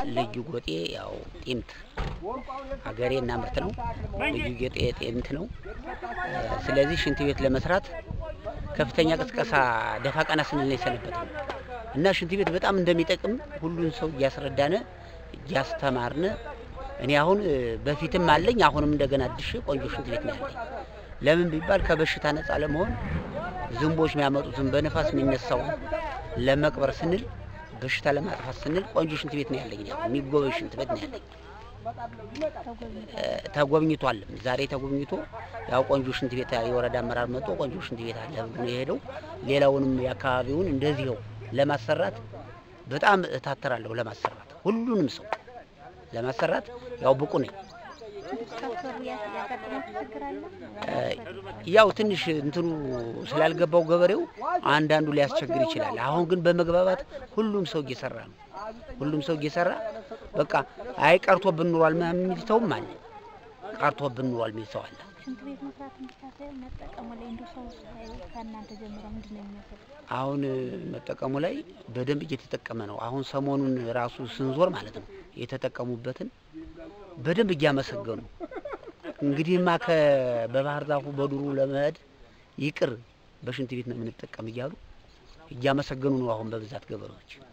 ልዩ ጎጤ ያው ጤምት ሀገሬ እና ምርት ነው። ልዩ ጌጤ ጤምት ነው። ስለዚህ ሽንት ቤት ለመስራት ከፍተኛ ቅስቀሳ ደፋ ቀና ስንል ነው የሰነበት ነው እና ሽንት ቤት በጣም እንደሚጠቅም ሁሉን ሰው እያስረዳነ እያስተማርነ እኔ አሁን በፊትም አለኝ አሁንም እንደገና አድሼ ቆንጆ ሽንት ቤት ነው ያለኝ። ለምን ቢባል ከበሽታ ነፃ ለመሆን ዝንቦች የሚያመጡትን በነፋስ የሚነሳውን ለመቅበር ስንል በሽታ ለማጥፋት ስንል ቆንጆ ሽንት ቤት ነው ያለኝ። ያው የሚጎበኝ ሽንት ቤት ነው ያለኝ። ተጎብኝቷል። ዛሬ ተጎብኝቶ ያው ቆንጆ ሽንት ቤት የወረዳ አመራር መጥቶ ቆንጆ ሽንት ቤት አለ ብሎ ነው የሄደው። ሌላውንም የአካባቢውን እንደዚህው ለማሰራት በጣም እታተራለሁ። ለማሰራት ሁሉንም ሰው ለማሰራት ያው ብቁ ነኝ። ያው ትንሽ እንትኑ ስላልገባው ገበሬው አንዳንዱ ሊያስቸግር ይችላል። አሁን ግን በመግባባት ሁሉም ሰው እየሰራ ነው። ሁሉም ሰው እየሰራ በቃ አይ ቀርቶብን ኑሯል ምናምን የሚል ሰውም አለ። ቀርቶብን ኑሯል የሚል ሰው አለ። ሽንት ቤት መስራት ብቻ ሳይሆን መጠቀሙ ላይ እንዲሁ ሰው ከእናንተ ጀምሮ ምንድን ነው የሚመስለው? አሁን መጠቀሙ ላይ በደንብ እየተጠቀመ ነው። አሁን ሰሞኑን ራሱ ስንዞር ማለት ነው የተጠቀሙበትን በደንብ እያመሰገኑ እንግዲህማ በባህር ዛፉ በዱሩ ለመሄድ ይቅር በሽንት ቤት ነው የምንጠቀም እያሉ እያመሰገኑ ነው አሁን በብዛት ገበሬዎች